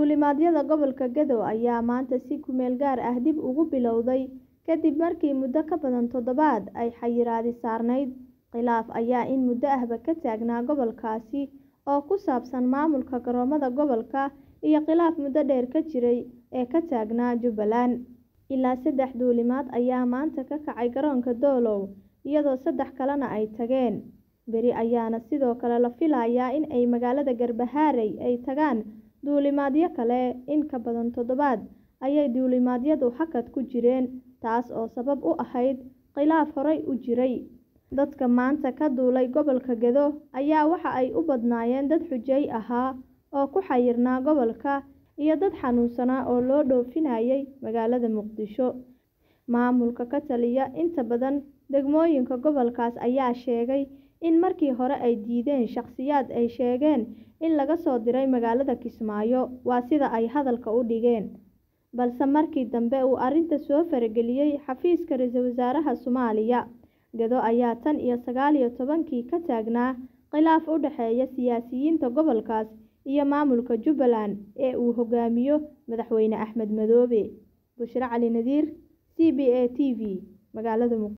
Duulimaadyada gobolka Gedo ayaa maanta si ku meel gaar ah dib ugu bilowday kadib markii muddo ka badan toddobaad ay xayiraadi saarnayd. Khilaaf ayaa in muddo ahba ka taagnaa gobolkaasi oo ku saabsan maamulka garoomada gobolka iyo khilaaf muddo dheer ka jiray ee ka taagnaa Jubbaland. Ilaa saddex duulimaad ayaa maanta ka kacay garoonka Doolow, iyadoo saddex kalena ay tageen. Berri ayaana sidoo kale la filayaa in ay magaalada Garbaharey ay tagaan duulimaadyo kale. In ka badan toddobaad ayay duulimaadyadu hakad ku jireen, taas oo sabab u ahayd khilaaf horay u jiray. Dadka maanta ka duulay gobolka Gedo ayaa waxa ay u badnaayeen dad xujay ahaa oo ku xayirnaa gobolka iyo dad xanuunsanaa oo loo dhoofinayay magaalada Muqdisho. Maamulka ka taliya inta badan degmooyinka gobolkaas ayaa sheegay in markii hore ay diideen shaqsiyaad ay sheegeen in laga soo diray magaalada Kismaayo, waa sida ay hadalka u dhigeen, balse markii dambe uu arrinta soo farageliyay xafiiska Ra'iisul Wasaaraha Soomaaliya. Gedo ayaa tan iyo sagaal iyo tobankii ka taagnaa khilaaf u dhexeeya siyaasiyiinta gobolkaas iyo maamulka Jubbaland ee uu hogaamiyo Madaxweyne Axmed Madoobe. Bushra Cali Nadiir, C B A T V, magaalada Muqdisho.